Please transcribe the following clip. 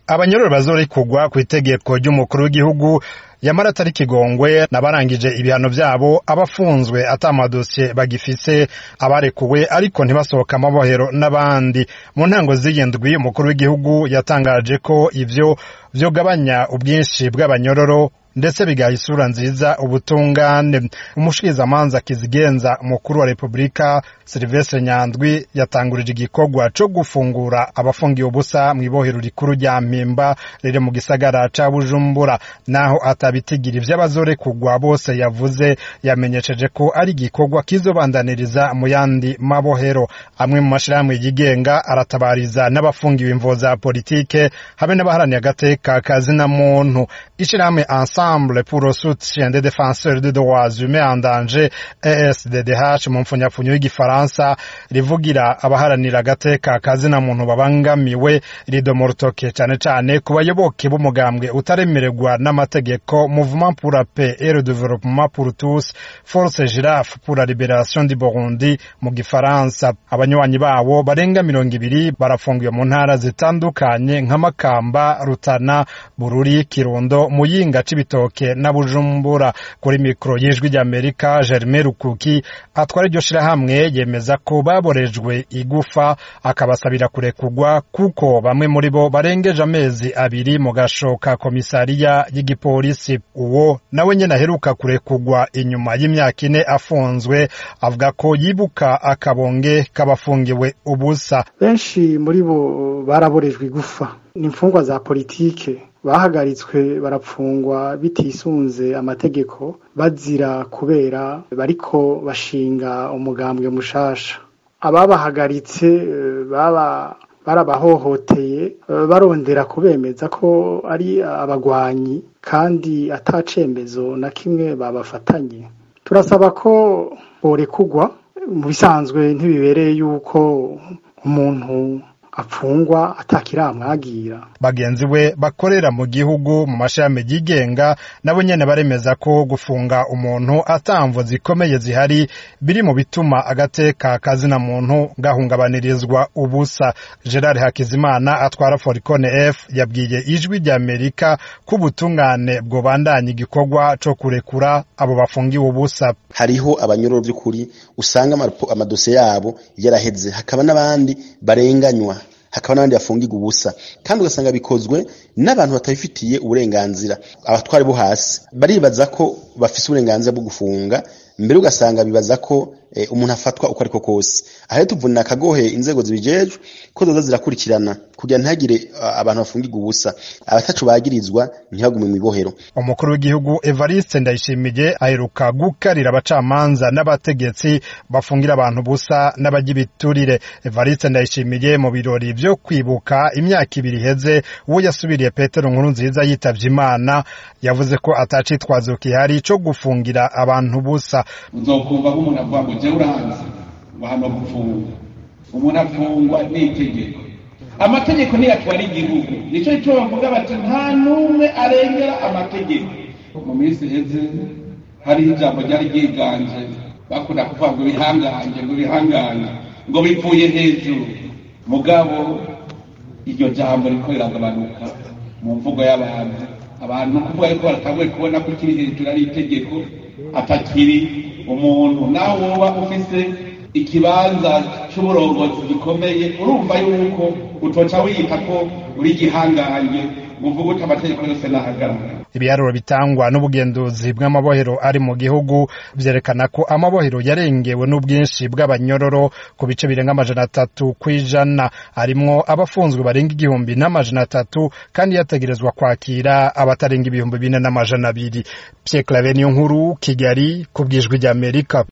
abanyororo bazorekurwa ku itegeko ry'umukuru w'igihugu yamara atari kigongwe n'abarangije ibihano vyabo abafunzwe ata amadosiye bagifise abarekuwe ariko ntibasohoka amabohero n'abandi mu ntango z'iyindwi umukuru w'igihugu yatangaje ko ivyo vyogabanya ubwinshi bw'abanyororo ndetse bigaha isura nziza ubutungane umushikirizamanza kizigenza umukuru wa repubulika silivestre nyandwi yatangurije igikorwa co gufungura abafungiye ubusa mw'ibohero rikuru rya mpimba riri mu gisagara ca bujumbura naho atabitigira ivy'abazorekurwa bose yavuze yamenyesheje ko ari igikorwa kizobandaniriza mu yandi mabohero amwe mu mashirahamwe yigenga aratabariza n'abafungiwe imvo za politike hamwe n'abaharaniye agateka kazina muntu ishirahamwe ensemble pour le soutien des défenseurs des droits humains en danger ESDDH mu mfunyapfunyo y'igifaransa rivugira abaharanira agateka kazina muntu babangamiwe rido rutoke cane cane ku bayoboke b'umugambwe utaremererwa n'amategeko mouvement pour la paix et le développement pour tous force girafe pour la libération du Burundi mu gifaransa abanywanyi babo barenga mirongo ibiri barafungiwe mu ntara zitandukanye nka Makamba Rutana Bururi Kirundo Muyinga Cibitoke na Bujumbura kuri mikro y'ijwi ry'Amerika Germain Rukuki atwara iryo shirahamwe yemeza ko baborejwe igufa akabasabira kurekurwa kuko bamwe muri bo barengeje amezi abiri mu gasho ka komisariya y'igipolisi uwo nawe nyene aheruka kurekurwa inyuma y'imyaka ine afunzwe avuga ko yibuka akabonge k'abafungiwe ubusa benshi muri bo baraborejwe igufa ni imfungwa za politike bahagaritswe barapfungwa bitisunze amategeko bazira kubera bariko bashinga umugambwe mushasha ababahagaritse baba barabahohoteye barondera kubemeza ko ari abagwanyi kandi atacembezo na kimwe babafatanye turasaba ko borekugwa mu bisanzwe ntibibereye yuko umuntu apfungwa atakiramwagira bagenzi we bakorera mu gihugu mu mashami yigenga nabo nyene baremeza ko gufunga umuntu atamvo zikomeye zihari biri mu bituma agateka kazina muntu gahungabanirizwa ubusa Gerard Hakizimana atwara Foricone F yabwiye ijwi rya Amerika ko ubutungane bwobandanya igikorwa co kurekura abo bafungiwe ubusa hariho abanyororo by'ukuri usanga amadosiye yabo yaraheze hakaba n'abandi barenganywa hakaba n'abandi bafungirwa ubusa kandi ugasanga bikozwe n'abantu batabifitiye uburenganzira abatwari bo hasi baribaza ko bafise uburenganzira bwo gufunga mbere ugasanga bibaza ko umuntu afatwa uko ariko kose aho tuvunira akagohe inzego zibijejwe ko zoza zirakurikirana kugira ntihagire abantu bafungirwa ubusa abatacu bagirizwa ntibagume mu ibohero umukuru w'igihugu Evariste Ndayishimiye aheruka gukarira abacamanza n'abategetsi bafungira abantu ubusa n'abagibiturire Evariste Ndayishimiye mu birori vyo kwibuka imyaka ibiri iheze uwo yasubiriye Petero nkuru nziza yitavye Imana yavuze ko atacitwazo kihari co gufungira abantu busa uzokumva nk'umuntu avuga ngo jewe uranzi ngo hano gufungwa umuntu afungwa n'itegeko amategeko niyo atwara igihugu nico cyo bavuga bati nta n'umwe arengera amategeko mu minsi iheze hariho ijambo ryari ryiganje bakunda kuvuga ngo bihanganje ngo bihanganje ngo bivuye hejuru mugabo iryo jambo riko riragabanuka mu mvugo y'abantu abantu kuvuga yuko baratanguye kubona ko kiri hejuru ari itegeko atakiri umuntu nawe woba ufise ikibanza c'uburongozi gikomeye urumva yuko utoca wiyita ko uri gihangange uvuga uti amategeko yose nahagarara ibiharuro bitangwa n'ubugenduzi bw'amabohero ari mu gihugu vyerekana ko amabohero yarengewe n'ubwinshi bw'abanyororo ku bice birenga amajana atatu kw'ijana harimwo abafunzwe barenga igihumbi n'amajana atatu kandi yategerezwa kwakira abatarenga ibihumbi bine n'amajana abiri Pierre Claver niyo nkuru Kigali ku bwijwi ry'Amerika